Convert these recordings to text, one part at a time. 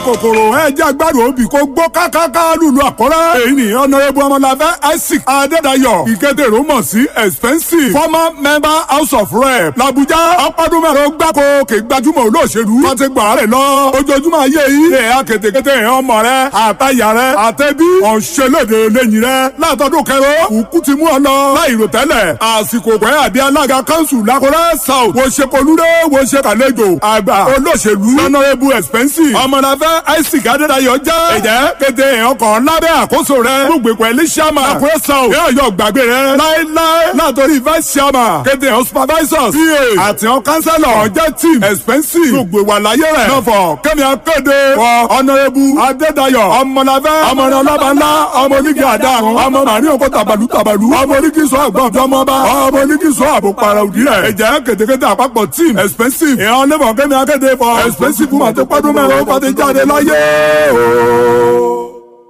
kòkòrò ẹ jẹ́ agbárò òbí kó gbó kákáká lùlù àkọ́rẹ́. èyí ni ọ̀nàrẹ́bù ọmọláfẹ́ isaac adédayọ̀ ìkédèrò mọ̀ sí expensive former member house of rep làbújá ọpọdún mẹ́rin gbáko kè gbajúmọ̀ olóṣèlú wọ́n ti gbà rẹ̀ lọ. ojoojúmọ́ ayé yìí ẹ̀ akétékété ẹ̀ ọmọ rẹ̀ àtàyà rẹ̀ àtẹ̀bí ọ̀nṣẹ́lẹ̀dẹ̀ lẹ́yìn rẹ̀ látọdún kẹrọ òkú ti mú ọ lọ láìrò tẹ́lẹ̀ àsìkò pẹ́ àbí alága kanṣu lákọ́rẹ́ south wo ṣe polúdé wo ṣe kàlejò àgbà olóṣèlú honourable expensive ọmọdàfẹ́ isaac adédayọ̀ jẹ́ ẹ̀jẹ̀ kété ọkọ̀ lábẹ́ àkóso rẹ̀ gbogbo ẹ̀lí sàmà àkúrẹ́ south yóò yọ gbàgbé rẹ̀ láéláé látọrí vice chairman kété ọ̀ supervisors pa àti ọ̀ councillor ọ̀jẹ̀ team expensive gbogbo ìwà láyé rẹ̀ nọ̀fọ̀ kẹ́mi akéde wọ honourable adédayọ̀ ọmọdàfẹ́ ọmọdé ọlọ́ba ńlá ọmọ onígi àdáhùn ọmọ màrí òkú tàbàlù tàbàlù ọmọ onígi sọ àgbọ̀n ọ̀dọ́mọba ọmọ onígi sọ àbò para òdì rẹ̀ ẹ̀jẹ̀ kétékété àpapọ̀ team expensive ìhàn lẹ́fọ̀ kẹ́mi akéde fọ expensive fún àti pọ́dún mẹ́rin ó fàtí jáde láyé o.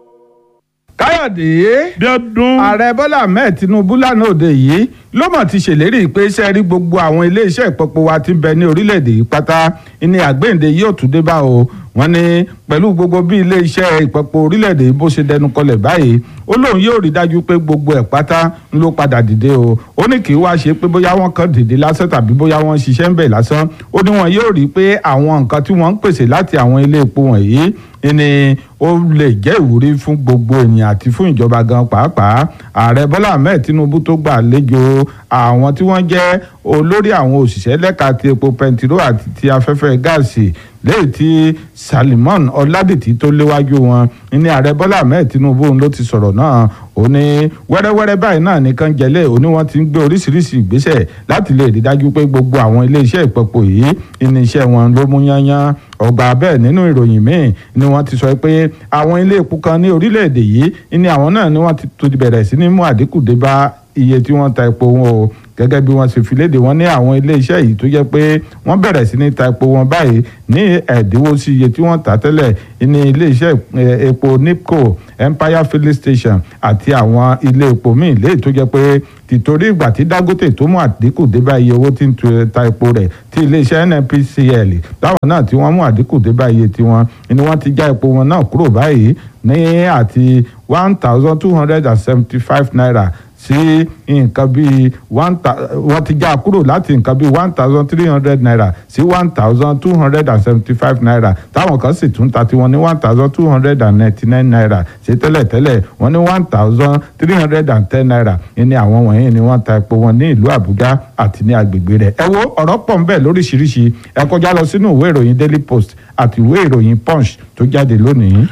káyọ̀dé bí ọdún ààrẹ bọ́lá ahmed tinubu lánàá òde yìí ló mọ̀ ti ṣèlérí pé iṣẹ́ rí gbogbo àwọn iléeṣẹ́ ìpọ́pọ̀ wa ti ń bẹ ní orílẹ̀-èdè yìí pátá ní àgbéǹde yóò tún dé bá o wọ́n ní pẹ̀lú gbogbo bí iléeṣẹ́ ìpọ́pọ̀ orílẹ̀-èdè yìí bó ṣe dẹnu kọlẹ̀ báyìí ó lóun yóò rí dájú pé gbogbo ẹ̀ pátá ń ló padà dìde o ó ní kì í wá ṣe pé bóyá wọ́n kàn dìde lásán tàbí bóyá wọ́n ṣiṣẹ́ ń bẹ̀ lásán ó ní wọn yóò rí pé àwọn nǹkan tí wọ́n ń pèsè láti àwọn ilé epo wọ̀nyí ni ó lè jẹ́ ìwúrí fún gbogbo ènìyàn àti fún ìjọba gan pàápàá ààrẹ bọ́lá ahmed tinubu tó gbà àlejò àwọn tí wọ́n jẹ́ olórí àwọn òṣìṣẹ́ lẹ́ka ti epo pẹntiró àti ti afẹ́fẹ́ gáàsì lẹ́yìn tí salimon ọládìtì tó léwájú wọn ní ààrẹ bọ́lá ahmed tinubu ló ti sọ̀rọ̀ náà ó ní wẹ́rẹ́wẹ́rẹ́ báyìí náà nìkan jẹ́lẹ̀ ó ní wọ́n ti ń gbé oríṣiríṣi ìgbésẹ̀ láti lè rí dájú pé gbogbo àwọn iléeṣẹ́ ìpẹ́pọ̀ yìí iléeṣẹ́ wọn ló mú yányán ọgbà bẹ́ẹ̀ nínú ìròyìn míì ni wọ́n ti sọ pé àwọn ilé epo kan ní orílẹ̀-èdè yìí ní àwọn náà ni wọ́n ti bẹ̀rẹ̀ sí ní mú àdínkù dé bá iye tí wọ́n ta epo wọn o gẹ́gẹ́ bí wọ́n ṣe fi léde wọ́n ní àwọn iléeṣẹ́ yìí tó jẹ́ pé wọ́n bẹ̀rẹ̀ sí ní ta epo wọn báyìí ní ẹ̀dínwó sí iye tí wọ́n tà tẹ́lẹ̀ ní iléeṣẹ́ epo nipco empire filling station àti àwọn ilé epo míì léyìí tó jẹ́ pé tìtorí ìgbà tí dangote tó mú àdínkù dé bá iye owó tí ń ta epo rẹ̀ tí iléeṣẹ́ nnpcl láwọn náà tí wọ́n mú àdínkù dé bá iye tiwọn ni wọ́n ti já epo wọn náà kúrò báyìí ní àti one thousand two hundred and seventy five naira sí nǹkan bíi one wọ́n ti já kúrò láti nǹkan bíi one thousand three hundred naira sí one thousand two hundred and seventy five naira táwọn kan sì tún ta tiwọn ní one thousand two hundred and ninety nine naira ṣe tẹ́lẹ̀tẹ́lẹ̀ wọ́n ní one thousand three hundred and ten naira ní àwọn wọ̀nyí ni wọ́n ta epo wọn ní ìlú àbújá àti ní agbègbè rẹ̀ ẹ wo ọ̀rọ̀ pọ̀ ń bẹ lóríṣiríṣi ẹ kọjá lọ sínú ìwé ìròyìn daily post àti ìwé ìròyìn punch tó jáde lónìí.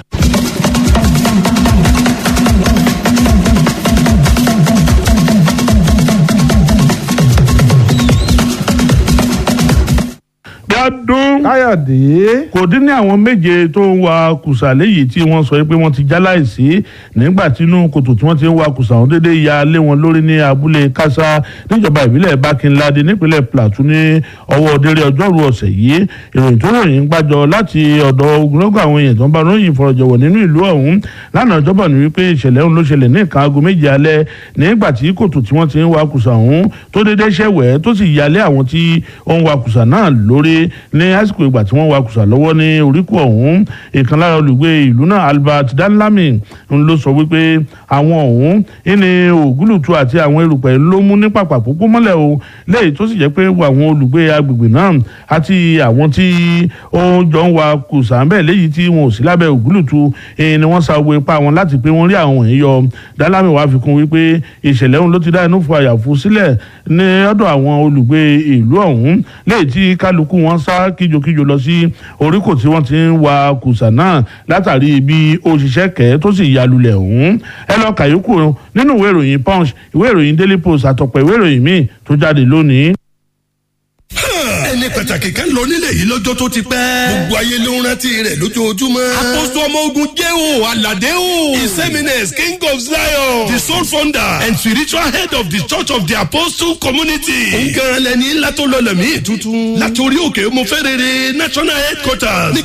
ọdún káyọ̀dé kò dín ní àwọn méje tó ń wa kùsà léyìí tí wọ́n sọ pé wọ́n ti já láìsí nígbà tínú kòtò tí wọ́n ti ń wa kùsà ọ̀hún déédéé ya lé wọn lórí ní abúlé kásá níjọba ìbílẹ̀ bákinládé nípínlẹ̀ plateau ní ọwọ́ délé ọjọ́rú ọ̀sẹ̀ yìí ìròyìn tó ròyìn gbàjọ láti ọ̀dọ̀ ogunlọ́gọ̀ àwọn èèyàn tó ń bá ròyìn ìfọ̀rọ̀jọ̀wọ̀ nínú ìlú ọ̀hún lánàá ọjọ́bọ̀ ní wípé ìṣẹ̀lẹ̀ ọ̀hún ló ṣẹlẹ̀ ní nǹkan aago méje alẹ́ nígbà tí kòtò tí wọ́n ti ń wa kùsà ọ̀hún tó déédéé ṣẹ̀wẹ̀ tó sì yalé àwọn tí ó ń wa kùsà náà lórí ní àsìkò ìgbà tí wọ́n wakùsà lọ́wọ́ ní oríkù ọ̀hún ìkan lára olùgbé ìlú náà albert danlami ń ló sọ wípé àwọn ọ̀hún ìní ògúlùtù àti àwọn erùpẹ̀ ló mú ní pàpà púpọ̀ mọ́lẹ̀ o léyìí tó sì jẹ́ pé àwọn olùgbé agbègbè náà àti àwọn tí ó jọ ń wakùsà ń bẹ̀ léyìí tí wọn ò sí lábẹ́ ògúlùtù ni wọ́n sa owó ipá wọn láti pé wọ́n rí àwọn wọ̀nyí yọ danlami wàá fi kún wípé ìṣẹ̀lẹ̀ ọ̀hún ló ti dá inú fún àyàfu sílẹ̀ ní ọ̀dọ̀ àwọn olùgbé ìlú ọ̀hún léyìí tí kálukú wọn sá kíjokíjo lọ sí oríkò tí wọ́n ti ń wa kùsà náà látàrí bí ó ṣiṣẹ́ kẹ́ tó sì ya lulẹ̀ ọ̀hún ẹ lọ kàyókù nínú ìwé ìròyìn punch ìwé ìròyìn daily post àtọ̀pọ̀ ìwé ìròyìn míì tó jáde lónìí ẹni pàtàkì kan lọ nílẹ̀ yìí lọ́jọ́ tó ti pẹ́. gbogbo ayé ló ń rántí rẹ̀ lójoojúmọ́. àpòsù ọmọ ogun jẹ́ o aládé o. his eminence king of zion. the sole founder and spiritual head of the church of the apostle community. òun gan-an lẹni ńlá tó lọ lẹ̀mí tuntun. látòrí òkè mo fẹ́ rere national headquarters.